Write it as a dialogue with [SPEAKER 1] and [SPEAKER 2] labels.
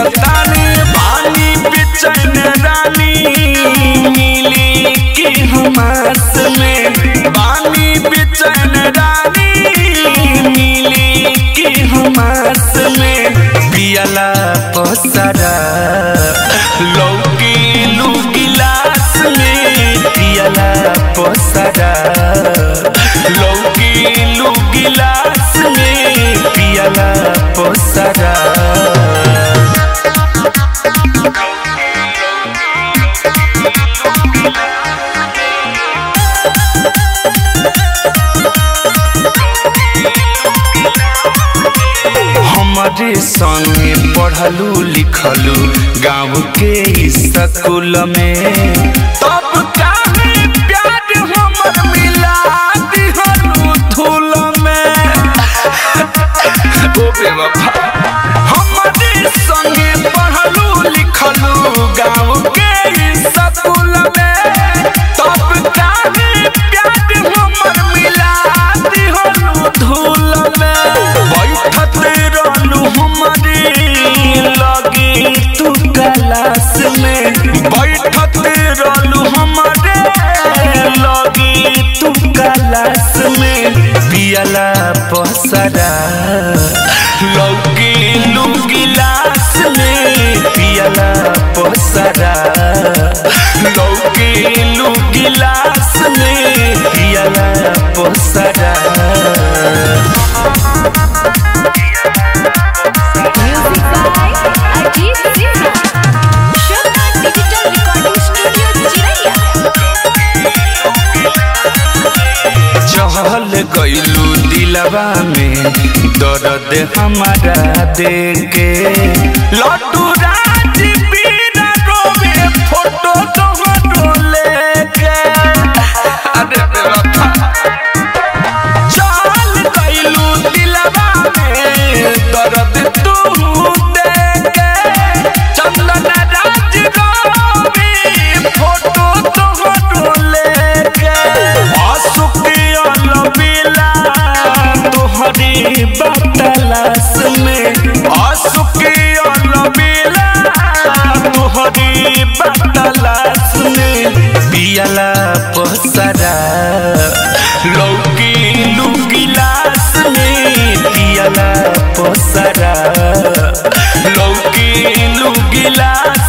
[SPEAKER 1] जियतानी पानी बेचैन रानी मिली की हमास में पानी बेचैन रानी मिली की हमास में पियला पसरा लौकी लू गिलास में पियला पसरा लौकी लू गिलास में पियला पसरा हमारे संगे पढ़लू लिखलू गाँव के स्कूल में तब काहे प्यार हमर मिला दिहलू धूल में ओ बेवफा हमारे संगे पढ़लू लिखलू गाँव के स्कूल में तब काहे प्यार हमर मिला दिहलू धूल में बैठत रहलू हमारे लगे तू गलास में बैठत रहलू हमारे लगे तू गलास में पियला पसरा लौकी लू गिलास में पियला पसरा लौकी लू गिलास में पियला पसरा
[SPEAKER 2] Music by Ajit Sinha. Shobha Digital Recording Studio, Chiraiya.
[SPEAKER 1] चहल गईलू दिलवा में दर्द हमारा देके लड्डू राज बीरा रोवे फोटो तोहरो लेके अरे बेवफा चहल गईलू दिलवा में दर्द तू देके चंदन राज रोवे फोटो तोहरो लेके असुकिया लबीला तोहरी बतलास में असुकिया लबीला तोहरी बतलास में पियला पसरा लौकी लू गिलास में पियला पसरा लौकी लू गिलास